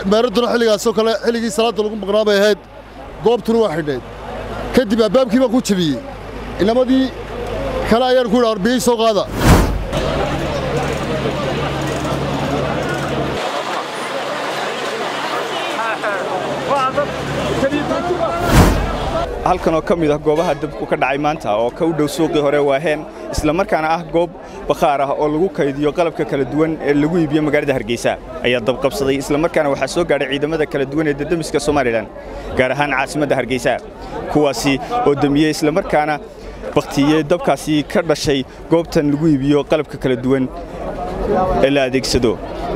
meeradduna xilligaasoo kale xilligii salaadda lagu maqnaa bay ahayd goobtuna waa xidhnayd kadib albaabkii baan ku jebiyey inamadii kale ayaan ku yidhi arbiyey soo qaada halkan oo ka mid ah goobaha dabku ka dhacay maanta oo ka u dhow suuqii hore waaheen isla markaana ah goob bakhaar ah oo lagu kaydiyo qalabka kala duwan ee lagu iibiyo magaalada hargeysa ayaa dabqabsaday isla markaana waxaa soo gaadhay ciidamada kala duwan ee dadamiska somalilan gaar ahaan caasimadda hargeysa kuwaasi oo damiyey isla markaana bakhtiyey dabkaasi ka dhashay goobtan lagu iibiyo qalabka kala duwan ee la adeegsado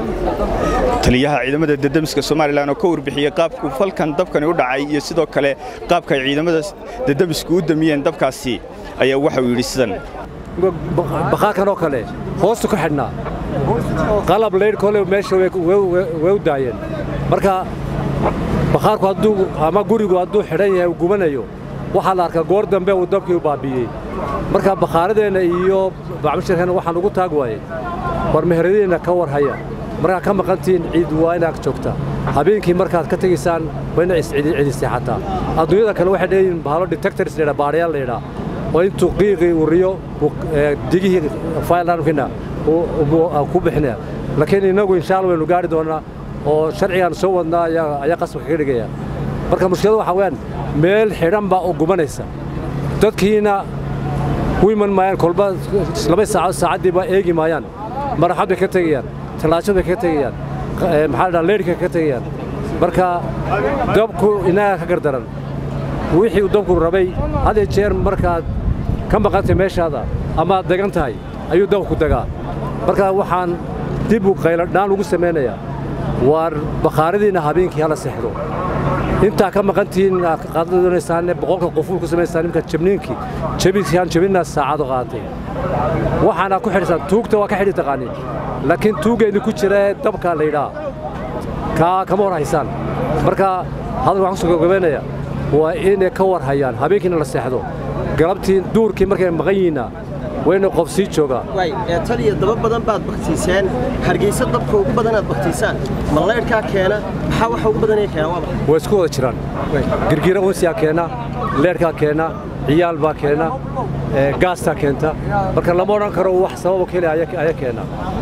taliyaha ciidamada dadamiska somalilan oo ka warbixiyey qaabku falkan dabkani u dhacay iyo sidoo kale qaabka ay ciidamada dadamisku u damiyeen dabkaasi ayaa waxauu yidhi sidan bakhaarkan oo kale hoostu ka xidhnaa qalab laydh kole meesha way u daayeen marka bakhaarku hadduu ama gurigu hadduu xidhan yahay uu gubanayo waxaa la arkaa goor dambe uu dabkii u baabbi'iyey marka bakhaaradeenna iyo bacmashirkeenna waxaan ugu taag waayey war meheradiinna ka war haya markaad ka maqantihiin ciid waa inaad joogtaa habeenkii markaad ka tegaysaan waa ina iscidisay xataa adduunyada kale waxay leeyihin bahalo detectors laydhaa baadhayaal laydhaa oo intuu qiiqii uriyo digihii filearmkiina ku bixinaya laakiin innagu insha alla waynu gaari doonnaa oo sharcigaan soo wadnaa ayaa qasabka kaga dhigaya marka mushkiladu waxaa weyaan meel xidhan baa oo gubanaysa dadkiina u iman maayaan kolba laba saacaod saacaddiiba eegi maayaan maraxad bay ka tegayaan talaasho bay ka tegayaan maxaa dhaa leydhka ka tegayaan marka dabku inaga ka gardaran wixii uu dabku rabay had iyo jeer markaad ka maqantay meeshaada amaad degan tahay ayuu dabku degaa marka waxaan dib u qayladhaan ugu samaynayaa waar bakhaaradiinna habeenkii hala seexdo intaa ka maqantihiin qaada doonaysaane boqolka qofuul ku samaysaan nimka jabniinkii jabisaan jabinaa saacado qaatay waxaana ku xidhisaan tuugta waa ka xidhi taqaaniin laakiin tuuggeedii ku jira ee dabka laydhaa kaa kama war haysaan marka hadal waxaan kusoo gabagabaynaya waa inay ka war hayaan habeenkiina la seexdo galabtii duurkii markay maqan yihiinna waa inay qof sii joogaa tal iyo daba badan baad baktiiseen hargeysa dabka ugu badanaad baktiisaan ma laydhkaa keena maxaa waxa ugu badanaya keena waa maxay way isku wada jiraan girgira unsiyaa keena leerhkaa keena ciyaal baa keena gaastaa keenta marka lama odhan karo wax sababa keliya ayaa keena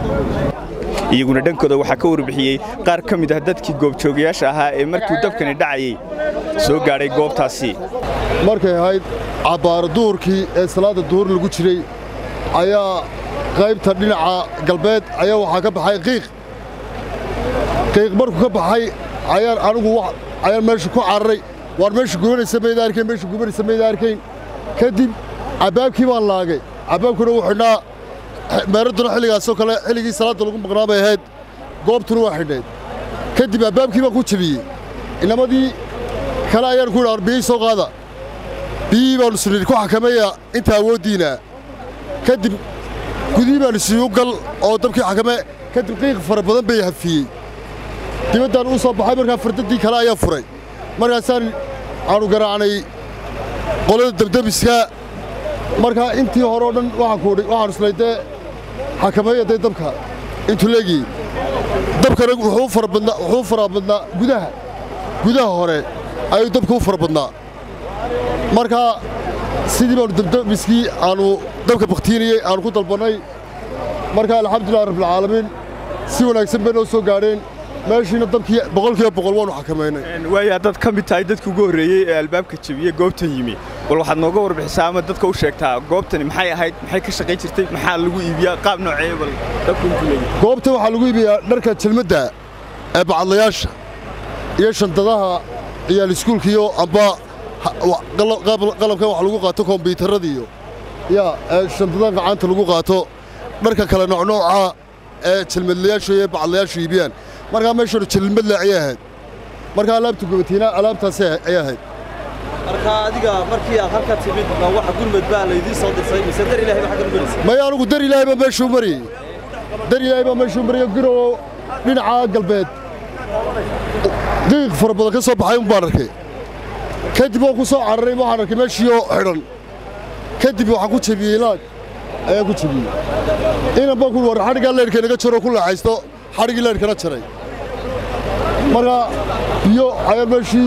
iyaguna dhankooda waxaa ka warbixiyey qaar ka mid ah dadkii goobjoogayaasha ahaa ee markii dabkani dhacayey soo gaadhay goobtaasi markay ahayd cabbaaro duhurkii ee salaadda duhur lagu jiray ayaa qaybta dhinaca galbeed ayaa waxaa ka baxay qiiq qiiq markuu ka baxay ayaan anigu ayaan meesha ku cararay waan meesha gubanaysa mayda arkayn meesha gubanaysa mayda arkayn kadib cabbaabkii baan laagay cabbaabkuna wuu xidhnaa meeradduna xilligaasoo kale xilligii salaadda lagu maqnaa bay ahayd goobtuna waa xidhnayd kadib albaabkii baan ku jebiyey inamadii kale ayaan ku yidhi arbiyey soo qaada biyihii baannu sunir ku xakameeya inta awooddiina kadib gudihii baannu siiyu gal oo dabkii xakame kadib qiiq fara badan bay hafiyey dibaddaan u soo baxay markaa fardaddii kale ayaa furay markaasaan aanu garaacnay qolada dabdemiska markaa intii hore oo dhan waxaan islay dee xakameeya dee dabka intuu leegiyey dabkana wuxuu u fara badnaa gudaha gudaha hore ayuu dabka u fara badnaa markaa sidii baannu dabdemiskii aanu dabka bakhtiinayey aanu ku dalbannay markaa alxamdulillahi rabbilcaalamiin si wanaagsan bay noo soo gaadheen meeshiina dabkii boqolkiiba boqol waannu xakamaynay waayo haddaad ka mid tahay dadkii ugu horreeyey ee albaabka jebiyey goobtan yimi bal waxaad nooga warbixisaa ama dadka u sheegtaa goobtani maxay ahayd maxay ka shaqayn jirtay maxaa lagu iibiyaa qaab noocee bal dabku intuu leeyahay goobta waxaa lagu iibiyaa dharka jelmadda ee bacadlayaasha iyo shandadaha ciyaal iskuulkiiyo amba qalabkan wax lagu qaato kombiyuutarradiiyo yaa ee shandadaha gacanta lagu qaato dharka kale noocnooca ee jelmadlayaashu iyo bacadlayaashu iibiyaan markaa meeshanu jelmadle ayay ahayd markaa alaabta gubatiina alaabtaasi ayay ahayd marka adiga markii aad halka timid waxa gurmad baa laydii soo dirsay mise dar ilaahay baa xagga maraysa maya anugu dar ilaahay baa meeshuu mariyey dar ilaahay baa meeshuu mariyey girow dhinaca galbeed qiiq fara badan ka soo baxay un baan arkay kadib waan ku soo cararay waxaan arkay meeshiioo xidhan kadib waxaan ku jebiyey laag ayaan ku jebiyey inan baan ku war xadhiggaa leyrka inaga jaroo ku leexaysto xadhiggii leyrkana jaray marka biyo ayaa meeshii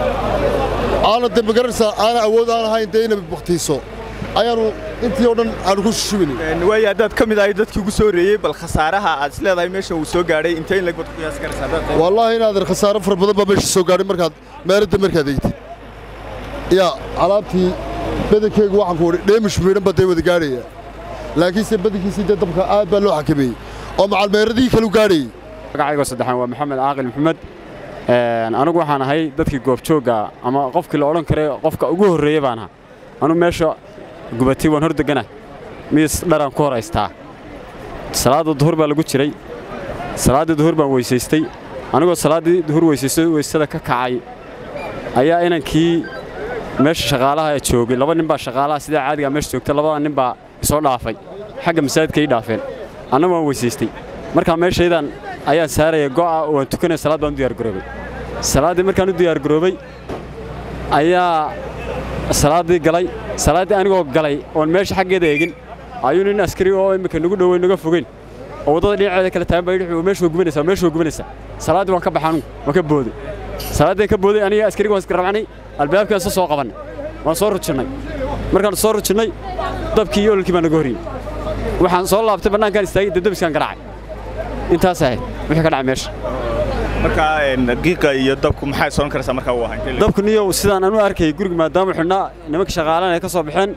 aana de magaranaysaa aana awood aan ahayn dee inay baktiiso ayaanu intii oo dhan aanu ku shubinay waayo haddaad ka mid ahay dadkii ugu soo horeeyey bal khasaaraha aad isleedahay meeshan uu soo gaadhay intee in lagbad ku qiyaasi karaysaa haddaad tahay wallaahi inaadan khasaaro fara badan baa meesha soo gaadhay markaad meeladda markaad eegtid yaa alaabtii badankeygu waxaan ku wadhi dheemish miidhan baa dee wada gaadhaya laakiinse badankiisii dee dabka aad baa loo xakameeyey oo macalmeeradii kalu gaadhayey magacaygo saddexaan waa maxamed caaqil maxamed anigu waxaan ahay dadkii goobjoogga ama qofkii la odhan karay qofka ugu horreeya baan ahaa anu meesha gubatay waan hor degana miis dharaan ku hor haystaa salaadda duhur baa lagu jiray salaaddii duhur baan weysaystay anigoo salaaddii duhur weysaystay weysada ka kacay ayaa inankii meesha shaqaalaha ee joogay laba nin baa shaqaalaha sidaa caadigaa meesha joogta labada nin baa isoo dhaafay xagga masaajidka ii dhaafeen anna waan weysaystay markaa meeshaydan ayaan saaraya go'a oo waan tukanaya salaad baan u diyaargaroobay salaaddii markaan u diyaargaroobay ayaa salaaddii galay salaaddii anigoo galay oon meesha xaggeeda eegin ayuu nin askari oo imminka nagu dhoweyn naga fogeyn oo waddada dhinaceeda kale taagan baa yidhi meesha waa gubanaysaa meesha waa gubanaysaa salaaddii waan ka baxay anugu waan ka booday salaaddii ka booday aniga askariga waan iska rabnay albaabkaan isa soo qabannay waan soo rujinnay markaan soo rujinnay dabkii iyo ololkii baa naga horiyey waxaan soo laabtay bannaankaan istaagay dabdabiskaan garaacay intaas ahayd wixii ka dhacay meesha markaa qiiqa iyo dabku maxay soon karaysaa markaa uu ahaa intee dabku niyow sidaan anu arkayay guriga maadaama xidhnaa nimanka shaqaalaan ay ka soo baxeen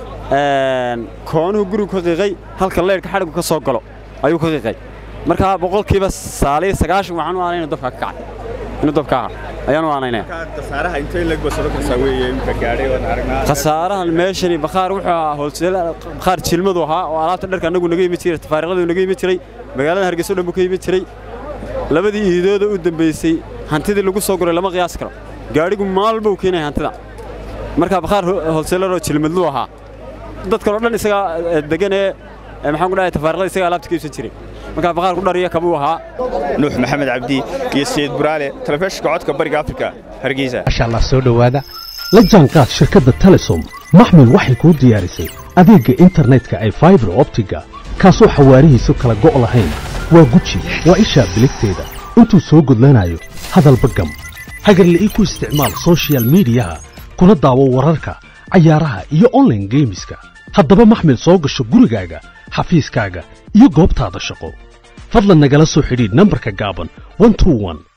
koonuhu gurigu ka qiiqay halka leyrhka xadhigu ka soo galo ayuu ka qiiqay markaa boqolkiiba saaliyo sagaashan waxaan u aanay inuu dabka ka kacay inuu dabka aha ayaan u aanaynaya khasaaraha intee in lagbad soon karaysaa weeye imika gaadhay waan aragnaa khasaarahan meeshani bakhaar wuxuu ahaa hoolseel bakhaar jilmadu ahaa oo alaabta dharka annagu naga yimi jiray tafaariiqadu naga yimi jiray magaalada hargeysa o dhan buu ka yimi jiray labadii iidooda u dambaysay hantidii lagu soo guray lama qiyaas karo gaadhigu maalba uu keenaya hantida markaa bakhaar hoolseelaroo jilmadlu ahaa dadkanoo dhan isagaa degan ee maxaan ku dhahay tafaariiqada isagaa alaabta ka iibsan jiray markaa bakhaarku dhariya kabuu ahaa nuux maxamed cabdi iyo sayid buraale telefishinka codka bariga afrika hargeysa masha allah soo dhowaada la jaanqaad shirkadda telesom maxmil waxay kuu diyaarisay adeegga internetka ay faibar optiga kaasoo xawaarihiisu kala go' lahayn waa guji waa ishaa biligteeda intuu soo gudlanayo hadalba gam hagarle ii ku isticmaal soshiyal miidiyaha kuna daawo wararka cayaaraha iyo onlaine geemiska haddaba maxmil soo gasho gurigaaga xafiiskaaga iyo goobtaada shaqo fadlan nagala soo xidhiidh nambarka gaaban